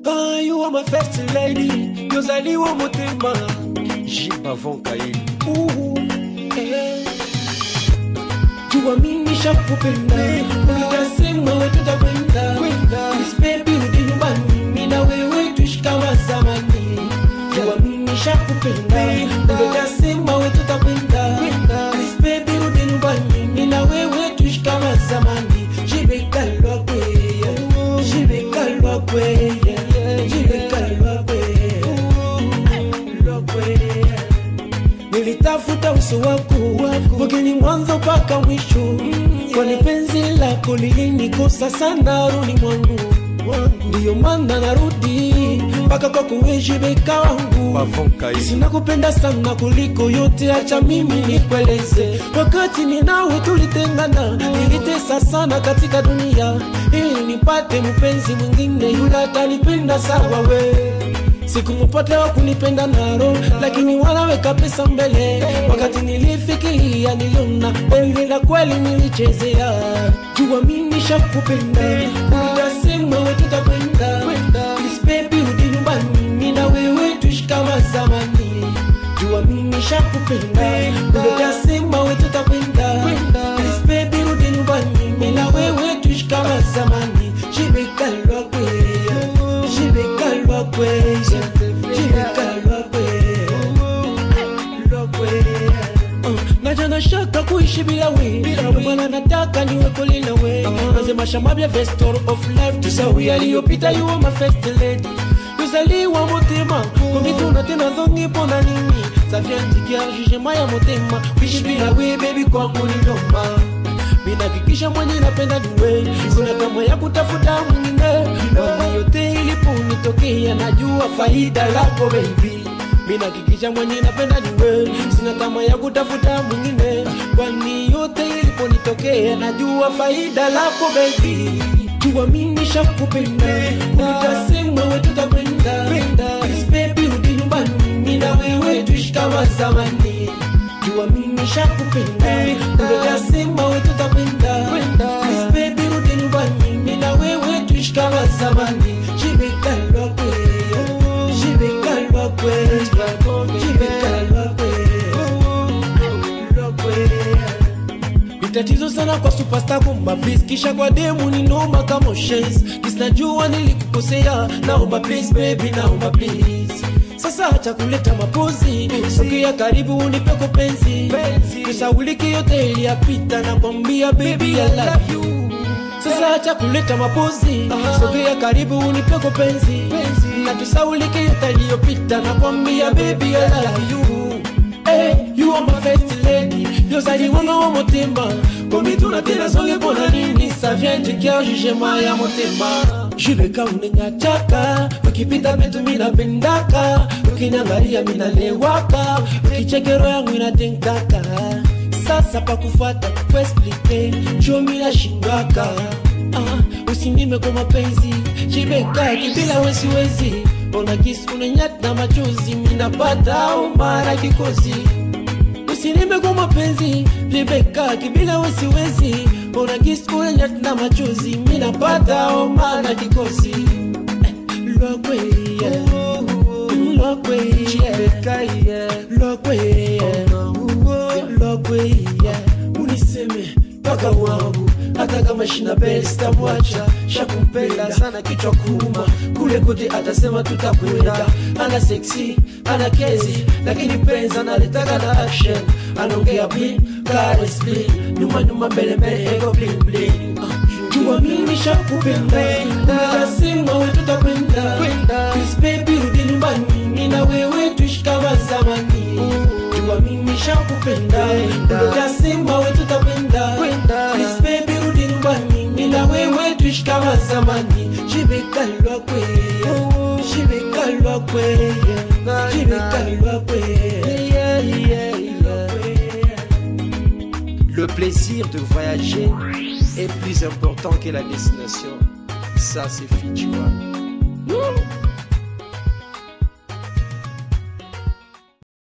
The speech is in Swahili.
Ah, you are my first lady yozaliwa motema Jipavon Kaili Ooh, eh. jua mimi shakupenda ulitasema we tutakwenda Please baby rudi nyumbani mimi na wewe tuishi kama zamani jua mimi shakupenda ulitasema we tutakwenda Please baby rudi nyumbani mimi na wewe tuishi kama zamani jibekalwa kwe jibekalwa kwe jibekalwa kwe lwa kwe nilitafuta uso wako mgeni mwanzo mpaka mwisho kwani penzi lako lilinikosa sana runi mwangu ndiyo maana narudi mpaka kwako wejibeka wangu Pavon Kaili sina kupenda sana kuliko yote acha mimi nikueleze wakati ninawe tulitengana nilitesa sana katika dunia ili nipate mpenzi mwingine yule atanipenda sawa we sikumupata wa kunipenda naro lakini wanaweka pesa mbele wakati nilifikiria niliona penzi la kweli nilichezea jua mimi shakupenda ulitasema we tutakwenda Please baby rudi nyumbani mimi na wewe tuishi kama zamani jua mimi shakupenda ulitasema we tutakwenda Please baby rudi nyumbani mimi na wewe tuishi kama zamani jibekalwa kwe jibekalwa kwe jibekalwa kwe naja na shaka kuishi bila we Ndio maana nataka niwe kweli na we nasema shamabya vestor of life tusawi aliyopita you are my first lady tuzaliwa motema komituna tena dhongi pona nini safiantikia jugema ya motema kuishi bila we baby kwangu ni noma minakikisha mwenye napenda niwe kuna kama ya kutafuta mwingine wani yote iliponitokea najua faida lako baby minakikisha mwenye napenda niwe sina tama ya kutafuta mwingine kwani yote iliponitokea najua faida lako baby jua mimi shakupenda ulitasema we tutakwenda Please baby rudi nyumbani mimi na wewe tuishi kama zamani jua mimi shakupenda ulitasema we tutakwenda Please baby rudi nyumbani mimi na wewe tuishi kama zamani jibekalwa kwe jibekalwa kwe jibekalwa kwe lwa kwe ni tatizo sana kwa superstar kumba please kisha kwa demu ni noma kama shes kisinajua nilikukosea naomba please baby naomba please sasa acha kuleta mapozi sogea karibu unipeko penzi kusauliki yote iliyapita na kwambia baby I love you sasa acha kuleta mapozi sogea karibu unipeko penzi na tusaulike yote iliyopita na kwambia baby I love you Hey, you are my first lady yozaliwanga wa motema komituna tena zonge mpona nini ça vient du cœur jugement ya motema jibeka unenyachaka ukipita metu minapendaka ukinyangalia minalewaka ukichekero yangu inatenkaka sasa pakufata kuesplike jo minashindwaka ah, usinime kwa mapenzi jibekaki bila wesiwezi ona kisi unanyata machozi minapata umara kikosi usinime kwa mapenzi jibekaki bila wesiwezi ona kisi unanyata na machozi minapata umara kikosi Eh, lwakweya lwakweya lwakweya lwakweya uniseme mpaka wangu hata kama shina pesa sitamwacha shakumpenda sana kichwa kuuma kule kote atasema tutakwenda ana seksi ana kezi lakini penzi analetaka na action anaongea blin kares blin nyuma nyuma mbele mbele ego blin blin Ah, jua mimi shakupenda utasema we tutakwenda Please baby rudi nyumbani mimi na wewe tuishi kama zamani jua mimi shakupenda utasema we tutakwenda Please baby rudi nyumbani mimi na wewe tuishi kama zamani jibekalwa kwe jibekalwa kwe jibekalwa kwe Le plaisir de voyager est plus important que la destination. Ça, c'est Fichua.